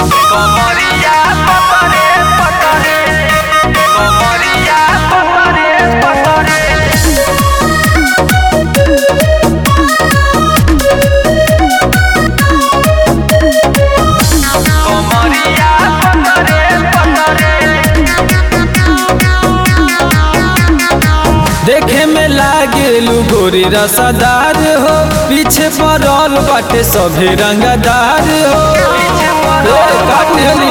Comoría, potore, potore. Comoría, potore, potore. Comoría, potore, potore. देखे में लागेलू गोरी रसादार हो पीछे पड़ल बाटे सभे रंगदार हो ए, काटेली।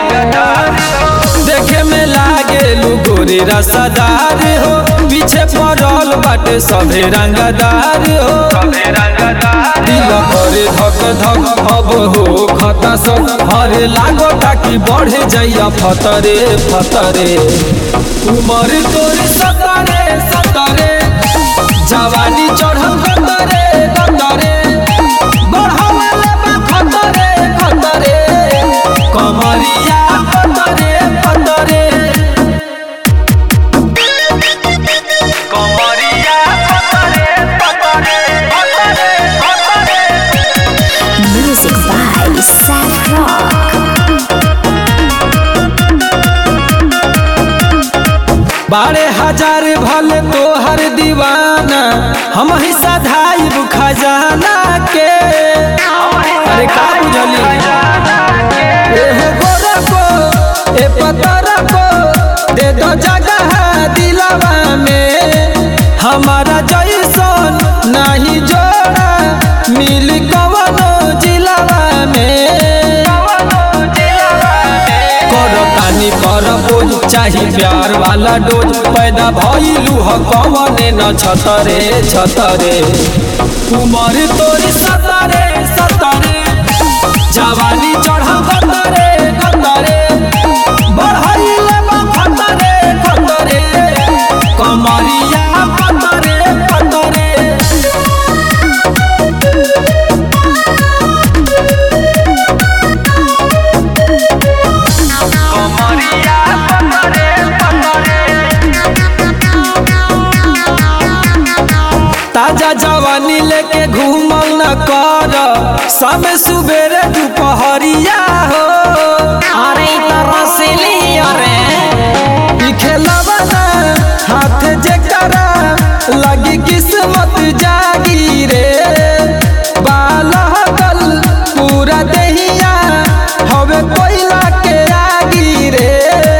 देखे में लागेलू गोरी रसादार हो पीछे पड़ल बाटे सभे रंगदार हो दिल करे धक धक अब हो खता सब हरे लागो ताकि बढ़े जाइया फतरे फतरे उमर तोरी सतरे सतरे जवानी चढ़ल खतरे खतरे बढ़ावले बा खतरे खतरे कमरिया खतरे खतरे Comoría, potore, potore, potore, potore. Music by Sad Rock. बारह हजार भले तोहर दीवाना हम ही सधाइब खजाना के अरे का बुझली ए हो गोरा को ए पतरा को दे दो जगह दिलवा में हमारा जैसन नहीं जोड़ा मिल कवनो जिलवा में करो तानी कर बोझ चाही प्यार वाला डोज पैदा भइलू ह कवने न छतरे छतरे उमर तोरी सतरे सतरे जवानी चढ़ खतरे खतरे बढ़इले बा खतरे खतरे कमरिया खतरे खतरे Comoría, potore, potore. ताजा जवानी लेके घूमल न कर समय सुबेरे दुपहरिया हो अरे तरसली अरे ई खेलवा ना हाथ जे करा लगी किस्मत जागी रे बालहकल पूरा देहिया हवे कोयला के आगी रे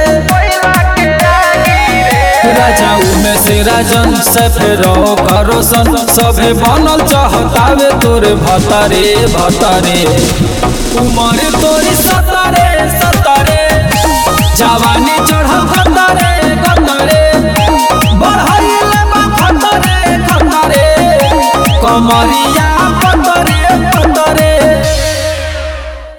राजाऊ में से राजन सफेरो करोसन सभे बनल चाहतावे तोरे भतारे भतारे उमर तोरी सतारे सतारे जवानी चढ़ल खतरे खतरे बढ़इले बा खतरे खतरे कमरिया पतरे पतरे